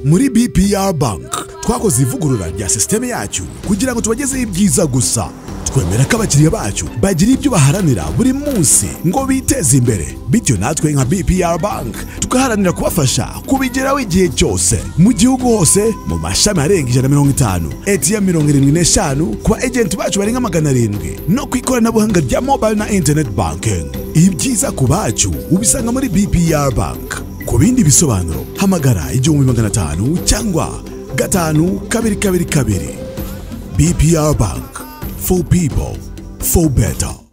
muri bpr bank twakoze ivugurura rya sisiteme yacyo kugira ngo tubagezeho ibyiza gusa twemera ko abakiriya bacu bagira ibyo baharanira buri munsi ngo biteze imbere bityo natwe nka bpr bank tugaharanira kubafasha kubigeraho igihe cyose mu gihugu hose mu mashami arenga ijana na mirongo itanu atm mirongo irindwi n'eshanu ku ba ejenti bacu barenga magana arindwi no ku ikoranabuhanga rya mobile na internet banking ibyiza ku bacu ubisanga muri bpr bank ku bindi bisobanuro hamagara igihumbi magana atanu cyangwa gatanu kabiri kabiri kabiri bpr bank for people for better